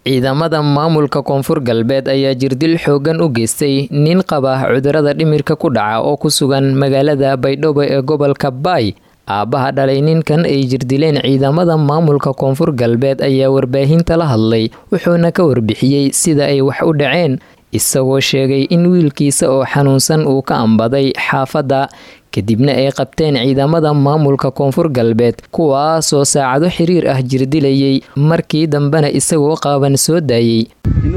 ciidamada maamulka koonfur galbeed ayaa jirdil xoogan u geystay nin qaba cudurada dhimirka ku dhaca oo ku sugan magaalada baydhabo ee gobolka baay aabbaha dhalay ninkan ay jirdileen ciidamada maamulka koonfur galbeed ayaa warbaahinta la hadlay wuxuuna ka warbixiyey sida ay wax u dhaceen isagoo sheegay in wiilkiisa oo xanuunsan uu ka ambaday xaafadda kadibna ay qabteen ciidamada maamulka koonfur galbeed kuwaasoo saacado xiriir ah jirdilayay markii dambena isagoo qaaban soo daayey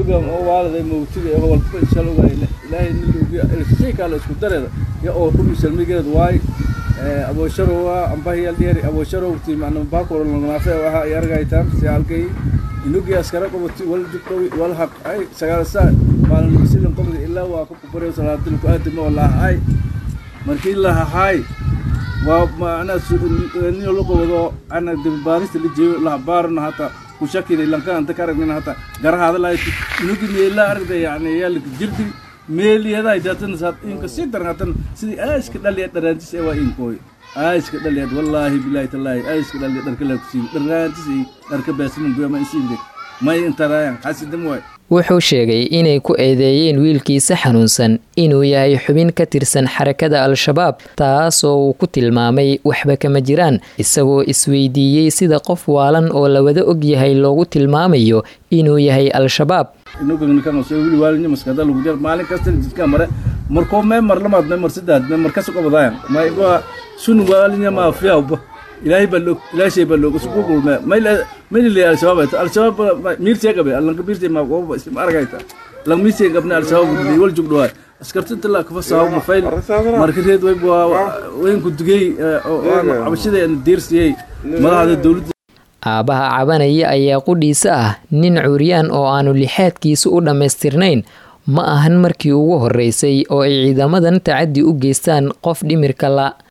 aboosharowa ambahiyaldheeri aboosharowti macna baakoro langnaafe waxa ay argaytaan si halkay inugi askara qoboti wal jubdhowi wal haq ay sagaalsa maalin silin qobdi ilaa waa ku kubareyo salaadil ku aadimo walahay markii la hahay waa macna nino la qobdo ana dibaarista la jeeyo la baarna hata ku shakina lanka anta karagna hata garahaada la inugi meela argda yani yal jirdi meeliyadahay daatan saad inka si daran hatan sidii aaska dhaliya dharaantis ee waa inkooy aaska dhaliya wallaahi bilaahi tallaahi aaska dhaliya dharka la kusiin dharaantis ay dharka baasimin guyama insiinde may intaraayan xasidam waay wuxuu sheegay inay ku eedeeyeen wiilkiisa xanuunsan inuu yahay xubin ka tirsan xarakada al-shabaab taasoo uu ku tilmaamay waxba kama jiraan isagoo isweydiiyey sida qof waalan oo la wada og yahay loogu tilmaamayo inuu yahay al-shabaab wili waalinya maskada lagu jir maalin kasta jidka mare markoo mee mar lamaad mee mar saddex mee mar kasi qobadayan mayba sun waalinya ma fiyawba ilaahay baa loog ilaahay shay baa loog isku kulme mayla mayla al-shabaab al-shabaab miirtee gabe allanka miirtee ma qoba isma aragayta lang miirtee gabna al-shabaab wal jugdhawaay askartinta la kafa saabo mafayl marka reed way wayn ku dugay cabashada aan diirsiyay madaxda dowladda aabbaha cabanaya ayaa qudhiisa ah nin curyaan oo aanu lixaadkiisu u dhammaystirnayn ma ahan markii ugu horreysay oo ay ciidamadan tacaddi u geystaan qof dhimirka la